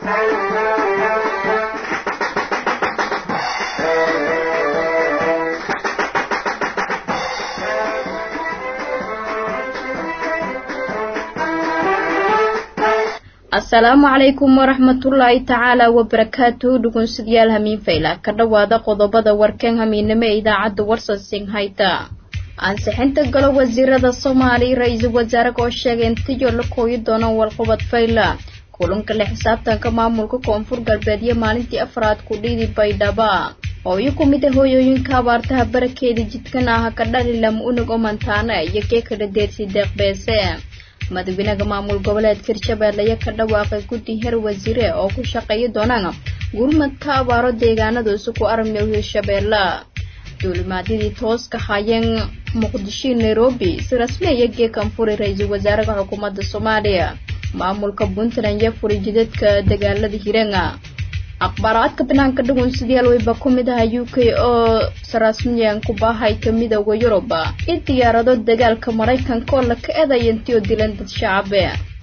asalaamu calaykum waraxmatullaahi tacaala wabarakaatu dhugunsidyaal hamiin fayla ka dhowaada qodobada warkeen hamiinimo ee idaacadda warsansing hayta ansixinta galo wasiirada soomaaliya ra-iisul wasaaraha oo sheegay intiyo la kooyi doonaan walqabad fayla kulanka la xisaabtanka maamulka koonfur galbeed iyo maalintii afraad ku dhiidi baydhaba oo iyo ku mid a hooyooyinka abaartaha barakeeda jidkan ah ka dhali lama unug oo mantaana iyo kee kala deersi deeqbeese madaxweynaha maamul goboleedka hirshabeelle ayaa ka dhawaaqay guddi heer wasiire oo ku shaqeeya doonaan gurmadka abaaro deegaanada isuku armiyo hirshabeelle duulimaadyadii tooska hayeen muqdisho nairobi si rasmi aya geekan furay ra-iisul wasaaraha xukuumadda soomaaliya maamulka puntland iyo furay jidadka dagaalada hireena akhbaaraadka banaanka dhugunsidayaal weyba ku mid aha u k oo sarasmiyan ku baahayka midooda yurub in diyaarado dagaalka maraykanka oo la ka eedaya intii oo dilan dad shacabe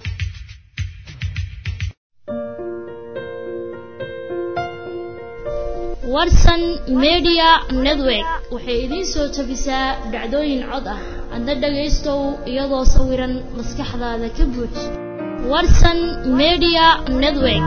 warsan media network waxay idiin soo tabisaa dhacdooyin cod ah adna dhagaystow iyadoo sawiran maskaxdaada ka buuj warsan media network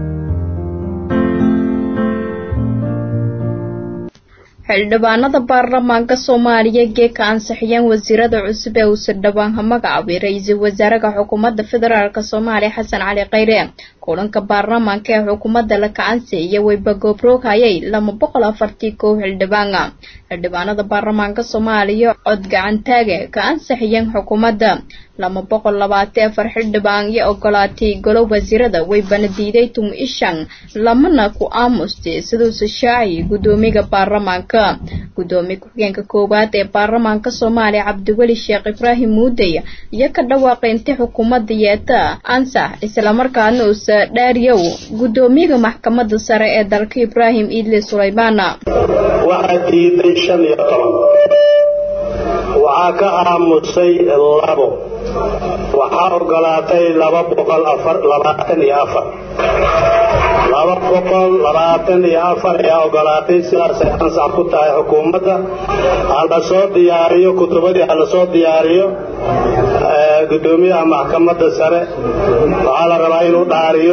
xildhibaanada baarlamaanka soomaaliya geeka ansixiyeen wasiirada cusub ee uu sirdhabaanha magacaabay ra-iisul wasaaraha xukuumadda federaalk soomaaliya xasan cali khayre kulanka baarlamaanka ee xukuumadda la kacansi iyo weyba goobroog hayay laba boqol afartii kow xildhibaana xildhibaanada baarlamaanka soomaaliya cod gacantaage ka ansixiyeen xukuumadda laba boqol labaatan afar xildhibaan iyo ogolaatay golo wasiirada weybana diiday tum ishan lamana ku aamustay siduuse shaaci guddoomiyaha baarlamaanka guddoomiye ku-xigeenka koowaad ee baarlamaanka soomaaliya cabdiweli sheekh ibraahim muudey iyo ka dhawaaqay inti xukuumadda yeeta ansax islamarkaana usa dhaariyow guddoomiyaha maxkamadda sare ee dalka ibraahim iidle sulaymaana waxaa diiday shan iyo toban waxaa ka aamusay labo waxaa ogolaatay laba boqol labaatan iyo afar laba boqol labaatan iyo afar ayaa ogolaatay sidaasay ansax ku tahay xukuumadda ha la soo diyaariyo kutubadii ha la soo diyaariyo guddoomiyaha maxkamadda sare waxaa la rabaa inuu dhaariyo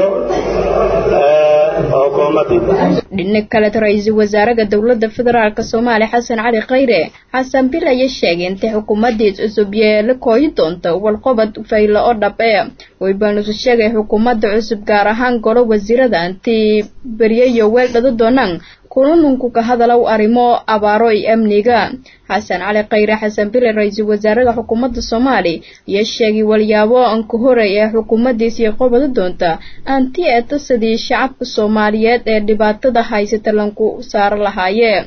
dhinac kale ra-iisul wasaaraha dowladda federaalk soomaaliya xasan cali khayre xasan bil ayaa sheegay intay xukuumaddiis cusub yeela kooyi doonto walqobad faylo oo dhab ee weybanusu sheegay xukuumadda cusub gaar ahaan golo wasiirada intii beryayo weel dhado doonaan kulununku ka hadalow arrimo abaaro iyo amniga xasan cali khayre xasan bile ra-iisul wasaaraha xukuumadda soomaaliya iyo sheegay walyaabo anka horey ee xukuumaddiis iyo qobada doonta anti eetasadii shacabka soomaaliyeed ee dhibaatada haysata lanku saaro lahaayee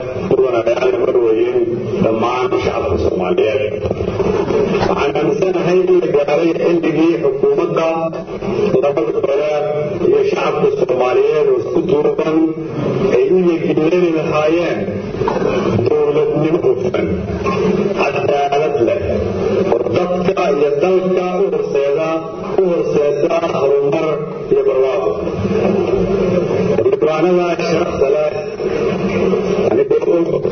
dhammaan shacabka soomaaliyeed waxaan aaminsanahay in la gaaray xilligii xukuumadda labada gole iyo shacabka soomaaliyeed oo isku duuban ay u yegileeni lahaayeen dowladnimo hufan cadaalad leh oo dadka iyo dalka u horseeda u horseeda horumar iyo barwaaqo xildhibaanada sharafta leh anigoo og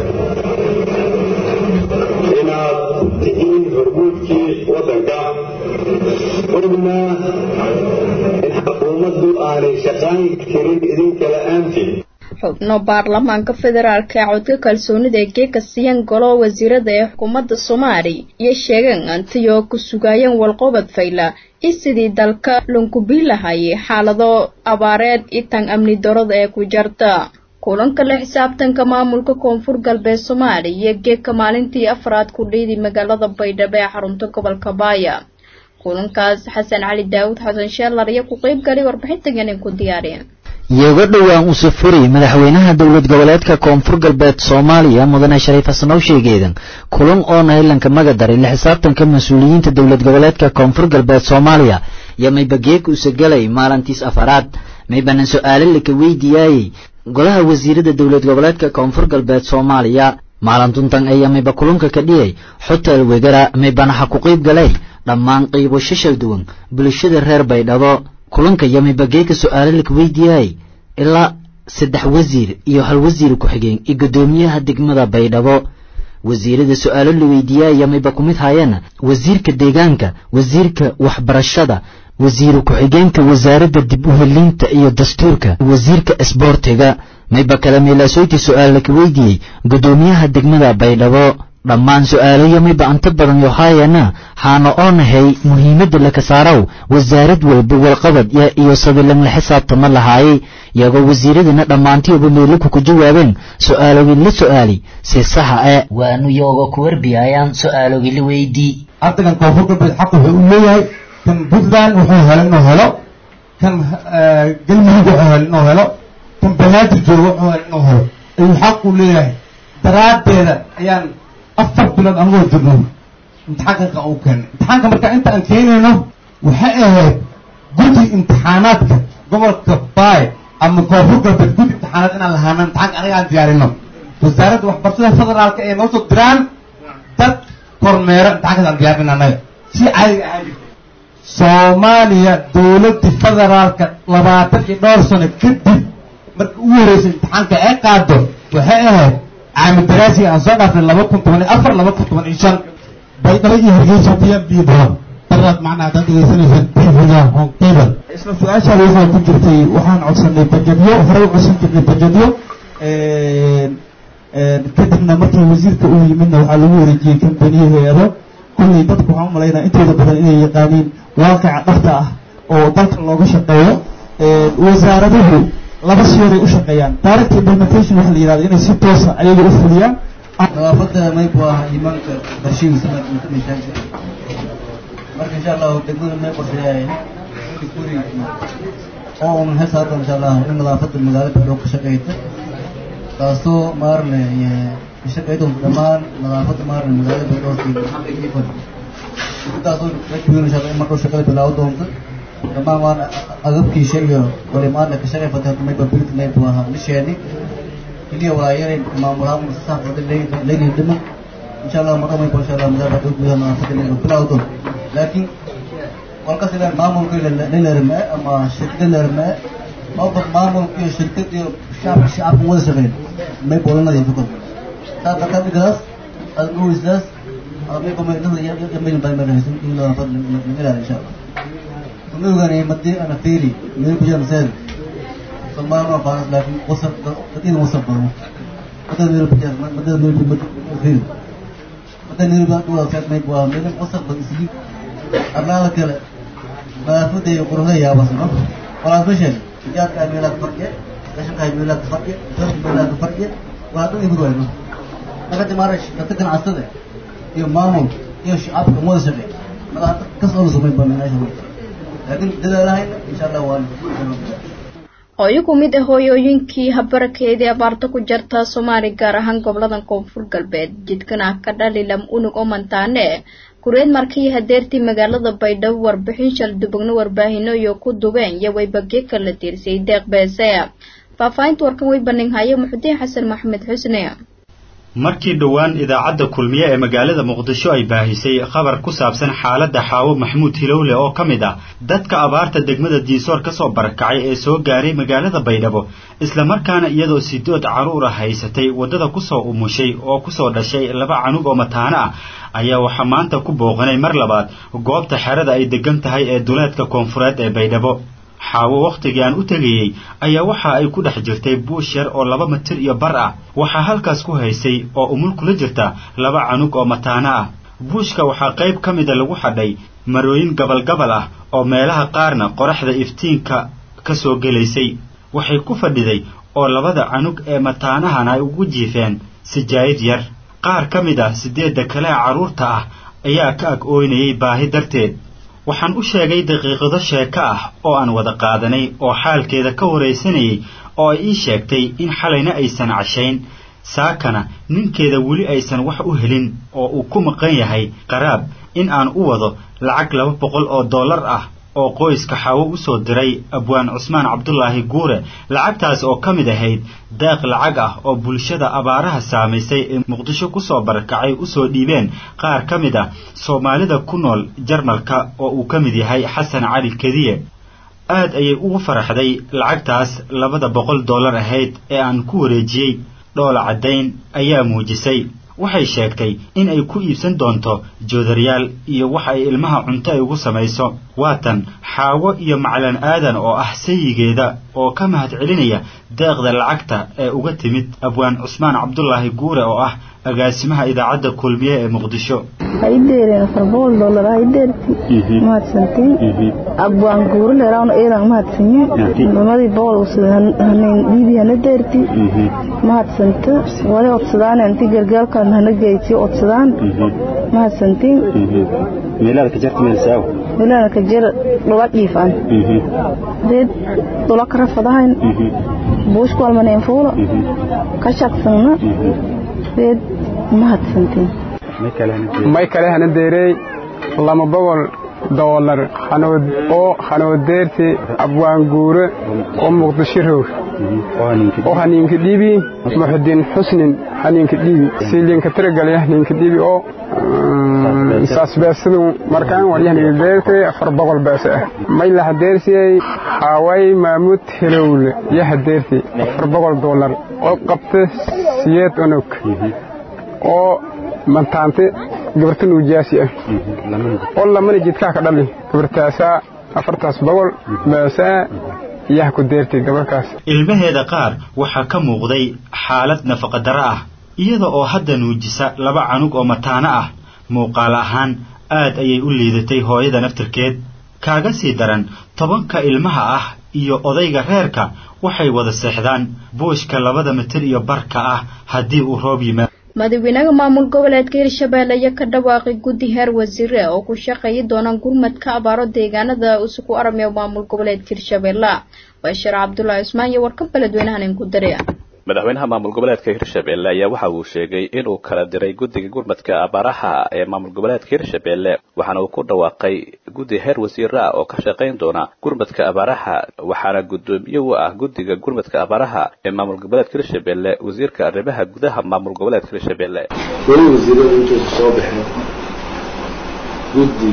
inaad tihiin hormuudkii waddanka ogna in xukuumaddu aanay shaqayn karin idinka la-aantiin xubno baarlamaanka federaalk ee codka kalsoonida ee geeka siiyeen golo wasiirada ee xukuumadda soomaaliya iyo sheegeen antiyoo ku sugaayeen walqobad fayla i sidii dalka lunkubii lahayay xaalado abaareed itan amni darada ee ku jarta kulanka la xisaabtanka maamulka koonfur galbeed soomaaliya iyo geeka maalintii afraad ku dhiidi magaalada baydhabo ee xarunta gobolka baaya kulankaas xasan cali daawud xasan sheelar iyo ku qeyb galay warbixintagan ku diyaariya iyoga dhowaan uu safuri madaxweynaha dowlad goboleedka koonfur galbeed soomaaliya mudane shariif xasanow sheegeedan kulan oo nailanka magadaray la xisaabtanka mas-uuliyiinta dowlad goboleedka koonfur galbeed soomaaliya iyo maybageeg usa galay maalintiis afaraad maybanan su-aalo laka weydiyaayey golaha wasiirada dowlad goboleedka koonfur galbeed soomaaliya maalintuntan ayaa mayba kulunka ka dhiyay hotel wegara maybanaxa ku qeyb galay dhammaan qiibo shashal duwan bulshada reer baydhabo kulanka yamiba geeka su-aalo laka weydiiyay ilaa saddex wasiir iyo hal wasiir ku-xigeen iyo guddoomiyaha degmada baydhabo wasiirada su-aalo la weydiiyay yamiba ku mid haayeen wasiirka deegaanka wasiirka waxbarashada wasiiru ku-xigeenka wasaaradda dib u helinta iyo dastuurka wasiirka isboortiga mayba kale meelaasoyti su-aal laka weydiiyey guddoomiyaha degmada baydhabo dhammaan su-aalo yamiba anta badan yohaayana xaana oo nahay muhiimadda laka saarow wasaarad walba walqabad iyo sabilan la xisaabtama lahaayay iyagoo wasiiradana dhammaantiiba meelaku ku jawaabeen su-aalogii la su-aali si saxa e waanu yooga ku warbiyayaan su-aalogii la weydii ardagan koonfur galbeed xaq wuxuu u leeyahay kan puntland wuxuu helo inuu helo kan galmudug wuxuu helo inuu helo kan banaadir jooga wuxuu helo inuu helo ayuu xaq u leeyahay daraaddeeda ayaan afar bilood anagoo jirno imtixaanka u keenay imtixaanka marka inta aan keenayno waxay ahayd guddi imtixaanaadka gobolka baay ama koonfur galbeed guddi imtixaanaad inaan lahaano imtixaanka anaga aan diyaarino wasaaradda waxbarashada federaalka ee noo soo diraan dad kormeero imtixaankaas aan diyaarin annaga si caadiga ahaan jirta soomaaliya dowladda federaalka labaatan iyo dhowr sano kadib marka ugu horreysay imtixaanka ay qaado waxay ahayd caami daraasiga aan soo dhaafnay laba kun toban iyo afar laba kun toban iyo shan baydhabo iyo hargeysa biyan biyo badan daraad macnaa haddaad dhegeysanaysaan tvga on cable isla su-aashaada waxaa ku jirtay waxaan codsanay bajadyo horey u codsan jirnay bajadyo kadibna markii wasiirka uu yimidna waxaa lagu wareejiyey kambaniyo hay-ado kullay dadku waxaan umalaynaa intooda badan inay yaqaaniin waaqica dhabta ah oo dalka looga shaqeeyo wasaaraduhu laba sheeray u shaqeeyaan direct implementation waxa la yidhahda inay si toosa ayaga u fuliyaan nadaafada maybu ah imaanka qarshigiisa marka insha allahu degmada may qorsheeyay kuri oo un hees hadda insha allah in nadaafada magaalada baydhabo ka shaqeyta taasoo maarne ka shaqeyta dhammaan nadaafada maarne magaalada baydhabo taasoo rakiweyn insha allah in markuu shaqada bilaawo doonto dhammaan waan agabkiisa iyo walimaadna ka shaqey fatay mayba bilit maybu ahaa lisheeni keliya walaayare maamulaha musaafada leynay dhiman insha allah marka maybu insha allah magaalada baydhabo gudaha nadaafada mayba bilaawo doonto laakiin walkas ilan maamulka lalarme ama shirkada larme oba maamulka iyo shirkad iyo shacabka shacabka wada shaqeyn may bolanada iyo fikr saa darkaa dhigadaas aad uweysaas mayba maydin baa marahaysan in nadaafad laga ilaaliyo insha allah kuma ogaanay madii ana fiiri meel ku jiraan seel somaal ma faanas laakiin wasab dadina wasab badan madada meel ku jiraan madada meel ku fiiri madada meel baa dhuwa seed may bua meel wasab badan isliib arlaada kale nadaafada iyo quruxda yaabasno walaas ma sheeg ijaadka meelaa ka farqiye rashanka meelaa ka farqiye dadka meelaa ka farqiye waa dhan ibud wayno marka dimaara dadka ganacsada iyo maamul iyo shacabka wada shaqeey madaxda kas oo la sumay baa meelaha laakiin dadaalahayna insha allah waan hooyo ku mid ah hooyooyinkii habarakeedii abaarta ku jarta soomaali gaar ahaan gobolada koonfur galbeed jidkana ka dhalilam unug oo mantaane kureed markii hadeertii magaalada baydhabo warbixin shaldubagno warbaahino iyo ku dubeen iyo waybagye kala tiirsay deeq beese faahfaahinta warkan way bandhighaye muxudiin xasan maxamed xusne markii dhowaan idaacadda kulmiye ee magaalada muqdisho ay baahisay khabar ku saabsan xaaladda xaawo maxamuud hilowle oo ka mid ah dadka abaarta degmada diisoor ka soo barakacay ee soo gaaray magaalada baydhabo islamarkaana iyadoo sidood carruur ah haysatay waddada kusoo umushay oo kusoo dhashay laba canug oo mataano ah ayaa waxaa maanta ku booqanay mar labaad goobta xerada ay degan tahay ee duleedka koonfureed ee baydhabo xaawo wakhtigii aan u tegayey ayaa waxa ay ku dhex jirtay buush yar oo laba mitir iyo bar ah waxaa halkaas ku haysay oo umul kula jirta laba canug oo mataano ah buushka waxaa qayb ka mida lagu xadhay marooyin gabalgabal ah oo meelaha qaarna qoraxda iftiinka ka soo gelaysay waxay ku fadhiday oo labada canug ee mataanahan ay ugu jiifeen sijaayid yar qaar ka mid ah siddeedda kale ee carruurta ah ayaa ka ag ooynayay baahi darteed waxaan u sheegay daqiiqado sheeko ah oo aan wada qaadanay oo xaalkeeda ka waraysanayay oo ay ii sheegtay in xalayna aysan cashayn saakana ninkeeda weli aysan wax u helin oo uu ku maqan yahay qaraab in aan u wado lacag laba boqol oo dollar ah oo qoyska xaawo u soo diray abwaan cusmaan cabdulaahi guure lacagtaas oo ka mid ahayd deeq lacag ah oo bulshada abaaraha saamaysay ee muqdisho ku soo barakacay u soo dhiibeen qaar ka mid ah soomaalida ku nool jarmalka oo uu ka mid yahay xasan cali kediye aad ayay ugu faraxday lacagtaas labada boqol dollar ahayd ee aan ku wareejiyey dhoola caddayn ayaa muujisay waxay sheegtay in ay ku iibsan doonto joodaryaal iyo waxa ay ilmaha cunto ay ugu samayso waatan xaawo iyo maclan aadan oo ah sayigeeda oo ka mahad celinaya deeqda lacagta ee uga timid abwaan cusmaan cabdulaahi guure oo ah agaasimaha idaacadda kulmiye ee muqdisho haydeeren afar boqol dollar haydeerti mahadsantiin abwaan guure leeraawna eelan mahadsanyi nimadii boqol hanin dhiibi hana deerti mahadsanta wali odsadaan inti gargaalkan hana geytiyo odsadaan mahadsantiin meelaada ka jarta meelsaaw meelaada ka jar dhula dhiifan deed dhula kara fadahayn buushku almaneen fuula ka shaqsanna deed mahadsantiin may kale hana deerey lama boqol doolar oo hanoodeerti abwaanguure oo muqdisho roog oo haniinka dhiibi muxudiin xusnin haniinka dhiibi siilinka tiragalya haniinka dhiibi oo saas beesadu markaan waryahanideertay afar boqol beese ah may la hadeersiyey haaway maamud helowle iyo hadeerti afar boqol doolar oo qabta siyeed onog oo mantaante gabarta nuujaasi ah oo lamana jidkaa ka dhali gabartaasaa afartaas boqol beesaa iyaha ku deertay gabarkaas ilmaheeda qaar waxaa ka muuqday xaalad nafaqadaro ah iyada oo hadda nuujisa laba canug oo mataano ah muuqaal ahaan aad ayay u liidatay hooyada naftirkeed kaaga sii daran tobanka ilmaha ah iyo odayga reerka waxay wada seexdaan buushka labada mitir iyo barka ah haddii uu roob yimaado madaxweynaha maamul goboleedka hirshabelle ayaa ka dhawaaqay guddi heer wasiire oo ku shaqeeyi doonaan gurmadka abaaro deegaanada isugu aramiya maamul goboleedka hirshabelle bashiir cabdulaahi cusmaan iyo warka beledweynahan inku dariya madaxweynaha maamul goboleedka hirshabelle ayaa waxa uu sheegay inuu kala diray guddiga gurmadka abaaraha ee maamul goboleedka hirshabelle waxaana uu ku dhawaaqay guddi heer wasiire ah oo ka shaqayn doona gurmadka abaaraha waxaana guddoomiye u ah guddiga gurmadka abaaraha ee maamul goboleedka hirshabelle wasiirka arrimaha gudaha maamul goboleedka hirshabelle weli wasiirada intaysu soo baxeen guddi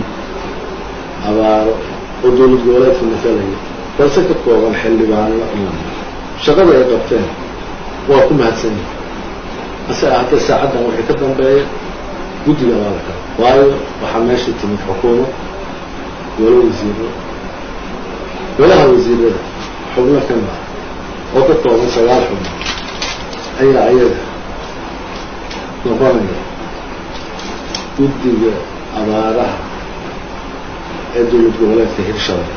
abaaro oo dowlad goboleedka masalaya balse ka kooban xildhibaano shaqada ay qabteen waa ku mahadsan yihin ase ahaatee saacaddan wixii ka dambeeya guddiga waa la kala waayo waxaa meeshii timid xukuumad golo wasiiro golaha wasiirada xubno ka mid oo ka kooban sagaal xubno ayaa ayaga noqonaya guddiga abaaraha ee dowlad goboleedka hirshabelle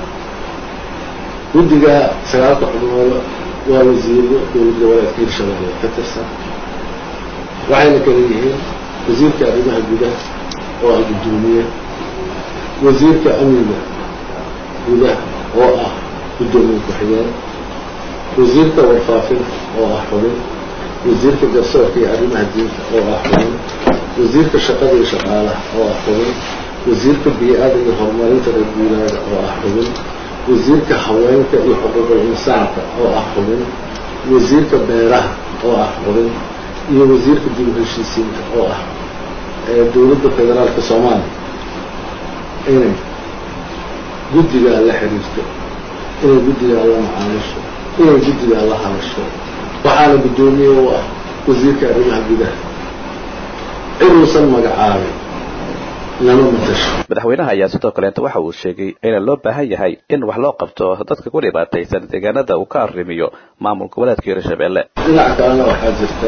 guddiga sagaalka xubnooda waa wasiiro dowlad goboleedka hirshabelle ka tirsan waxayna kala yihiin wasiirka arrimaha gudaha oo ah guddoomiye wasiirka amniga gudaha oo ah guddoomiye ku-xigeen wasiirka warfaafinta oo ah xubin wasiirka garsoorka iyo arrimaha diinta oo ah xubin wasiirka shaqada iyo shaqaalaha oo ah xubin wasiirka bii-ada iyo horumarinta reer guuraaga oo ah xubin wasiirka haweenka iyo xuquuqul insaanka oo ah xubin wasiirka beeraha oo ah xubin iyo wasiirka dib u heshiisiinka oo ah dowladda federaalka soomaaliya inay guddigaa la xiriirto inay guddigaa la macaamisho inay guddigaa la hadasho waxaana guddoomiye u ah wasiirka arrimaha gudaha ciduusan magacaabay madaxweynaha ayaa sidoo kaleeta waxa uu sheegay in loo baahan yahay in wax loo qabto dadka ku dhibaataysan deegaanada uu ka arrimiyo maamul goboleedka hirshabelle dhinaca kalena waxaa jirta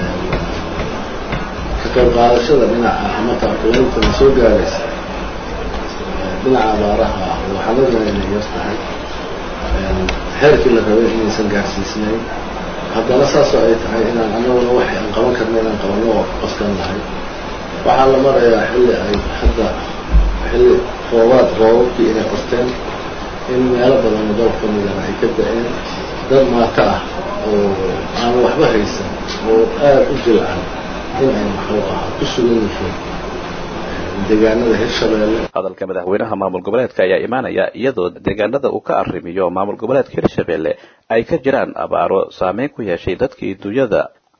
ka qayb qaadashada dhinaca ama taakuleyntan soo gaaraysa dhinaca abaaraha ah waxaan ognahay inay yar tahay xeerkii la rabay inaysan gaarsiisnayn haddana saasoo ay tahay inaan anaguna waxay aan qaban karna inaan qabanno oo qoskan lahay waxaa la marayaa xilli ay hadda xilli roobaad roobabkii inay qorteen in meelo badan oo dalka midana ay ka da-een dad maato ah oo aan waxba haysan oo aada u jilcan in ay muxuu ahaa ku sugan yihiin deegaanada hirshabelle hadalka madaxweynaha maamul goboleedka ayaa imaanaya iyadoo deegaanada uu ka arrimiyo maamul goboleedka hirshabelle ay ka jiraan abaaro saameyn ku yeeshay dadkii dunyada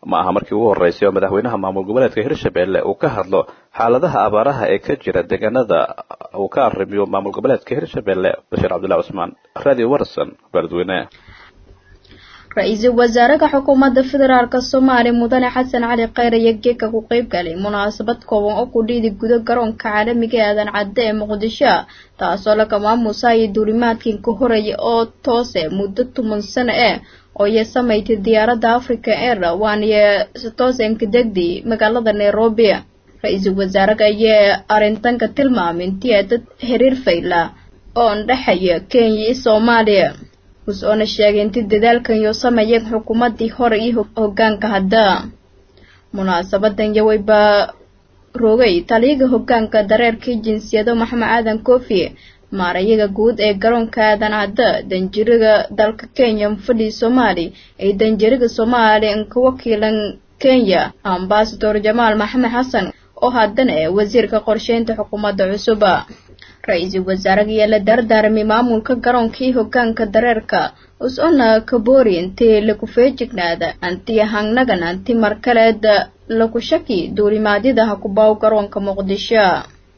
ma aha markii ugu horreysay oo madaxweynaha maamul goboleedka hirshabelle uu ka hadlo xaaladaha abaaraha ee ka jira deegaanada uu ka arrimiyo maamul goboleedka hirshabelle bashiir cabdullahi cusmaan radio warson beledweyne ra-iisul wasaaraha xukuumadda federaalk soomaaliya mudane xasan cali kheyr iyo geeka ku qeyb galay munaasabad kooban oo ku dhiidi gudo garoonka caalamiga ee aadan cadde ee muqdisho taasoo laga maamuusaya duulimaadkii ka horreeya oo toose muddo toban sano eh oo iyo samaysay diyaaradda africa air waaniyo toosanka degdi magaalada nairobi ra-iisul wasaaraha ayaa arrintanka tilmaamay intii ay dad xiriir fayla oo ndhexeeya kenya iyo soomaaliya us-oona sheegay inti dadaalkan iyo sameeyeen xukuumaddii hore iyo hoggaanka hadda munaasabadan yawayba rogay taliyaga hoggaanka dareerkii jinsiyado maxamed aadan koofi maarayaga guud ee garoonka aadan cadda danjiriga dalka kenya mufadhii soomaali ay danjiriga soomaali ka wakiilan kenya ambasador jamaal maxamed xasan oo haddana ee wasiirka qorsheynta xukuumadda cusuba ra-iisul wasaaraha ayaa la dardaarmay maamulka garoonkii hoggaanka dareerka us-ona kaboori intii lagu feejignaada anti hangnagan anti markaleed lagu shaki duulimaadyada hakubaaw garoonka muqdisho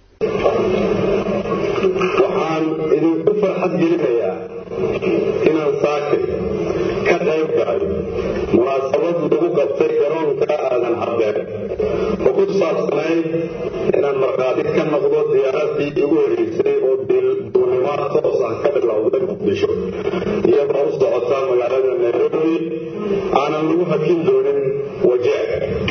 waxaan idinku farxad gelinayaa inaan saakin ka qayb galay munaasabad lagu qabtay garoonka aadan cabdeer oo ku saabsanayd inaan markhaati ka noqdo diyaaradii igu horeysay oo duulimaad toos ah ka bilowday muqdisho iyadoo u socota magaalada nairobi aanan lagu hakin doonin wajeec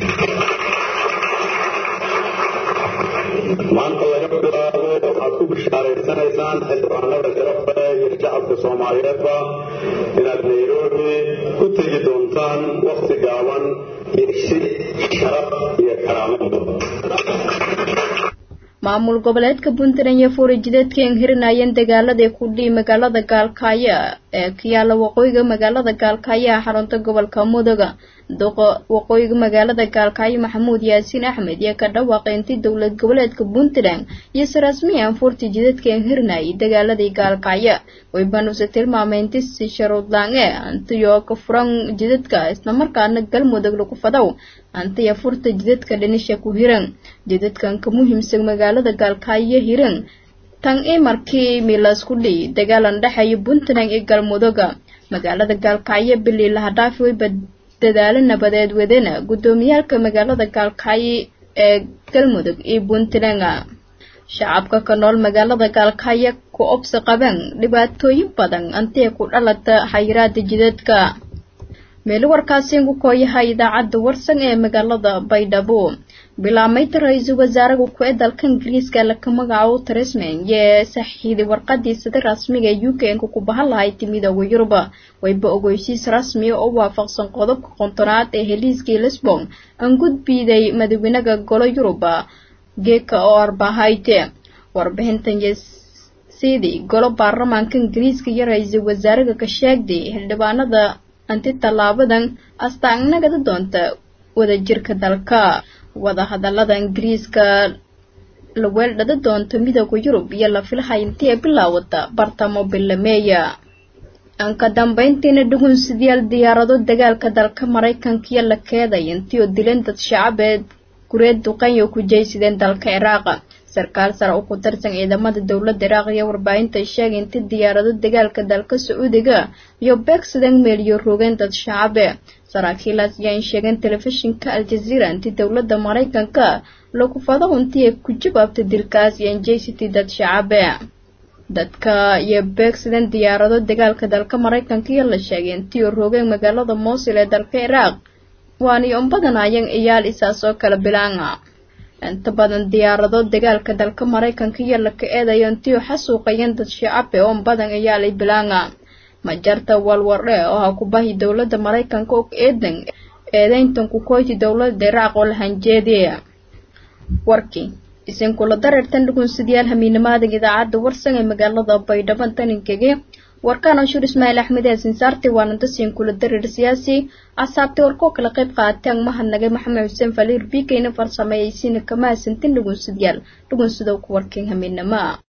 maanta laga bilaabo waxaad ku bishaaraysanaysaan xildhibaanada sharafta iyo shacabka soomaaliyeedba inaad nairobi ku tegi doontaan wakti gaaban iyo si sharaf iyo karaamo mudan maamul goboleedka puntland iyo fuurijideedka aan hirinayeen dagaaladii ku dhii magaalada gaalkaayo ee ka yaala waqooyiga magaalada gaalkaayo ee xarunta gobolka mudoga duqa waqooyiga magaalada gaalkaayo maxamuud yaasiin axmed iyo ka dhawaaqay intii dowlad goboleedka puntland iyo sarasmiya aan fuurtijideedka aan hirinayay dagaaladii gaalkaayo waybaanuse tilmaamay inti si sharuudlaange antiyoo ka furan jidadka islamarkaana galmudug lagu fadow antiya furta jidadka dhinisha ku hiran jidadkan ka muhiimsan magaalada gaalkaayo hiran tan i markii milasku dhii dagaalan dhexeeya puntland iyo galmuduga magaalada gaalkaayo bilii lahadhaafi wayba dadaalo nabadeed wadana guddoomiyaalka magaalada gaalkaayo ee galmudug iyo puntland shacabka ka nool magaalada gaalkaayo ku obsi qabeen dhibaatooyin badan antiya ku dhalata xayiraada jidadka meelo warkaasi ugu kooyaha idaacadda warsan ee magaalada baydhabo bilaamaynta ra-iisul wasaaraha ku ee dalka ingiriiska laka magacaabo tresman yee saxiiday warqadii sida rasmiga ee u k nka ku bahan lahay timidooda yuruba wayba ogeysiis rasmiya oo waafaqsan qodobka qontonaad ee heliiskii lisbon aan gudbiiday madaxweynaha golo yuruba geeka oo arbahayte warbixintan sidii golo baarlamaanka ingiriiska iyo ra-iisul wasaaraha ka sheegday xildhibaanada anti tallaabadan astaanagada doonta wadajirka dalka wadahadalada ingiriiska la weeldhada doonto midooda yurub iyo la filahay intii ay bilaawata bartamo bilameeya anka dambayntiina dhugunsidayaal diyaarado dagaalka dalka maraykankiyo la keeday intii oo dileen dad shacabeed gureed duqanyo ku jeysadeen dalka ciraaqa sarkaal sare oo ku tirsan ciidamada dowladda iraaq iyo warbaahinta sheegay inti diyaarado dagaalka dalka sacuudiga iyo beegsadeen meeliyo rogeen dad shacabe saraakiilaas ayaan sheegeen telefishinka al-jazeera intii dowladda maraykanka lagu fado intii ay ku jawaabtay dilkaas iyo anjeysity dad shacabe dadka iyo beegsadeen diyaarado dagaalka dalka maraykanka iyo la sheegay intii oo rogeen magaalada moosil ee dalka ciraaq waani un badanayeen iyaal isaas oo kala bilaanga inta badan diyaarado dagaalka dalka maraykanka iyo laka eedayo intii xasuuqayeen dad shacabe oo badan iyaalay bilaanga majarta walwardhe oo ha ku bahi dowladda maraykanka og eedan eedeyntan ku koyti dowladda iraaq oo la hanjeediya warkii isinkula dareertan dhugunsidayaal hamiinimaadan idaacadda warsan ee magaalada baydhabo taninkege warkaan anshuur ismaaciil axmed ee sinsaarti waananta siinkula dareer siyaasi asaabtay warkoo kala qayb qaateen mahadnagay maxamed xuseen faliir biikayna farsameeyeysiina kama hasantin dhugunsidayaal dhugunsidow ku warkeen hamiinama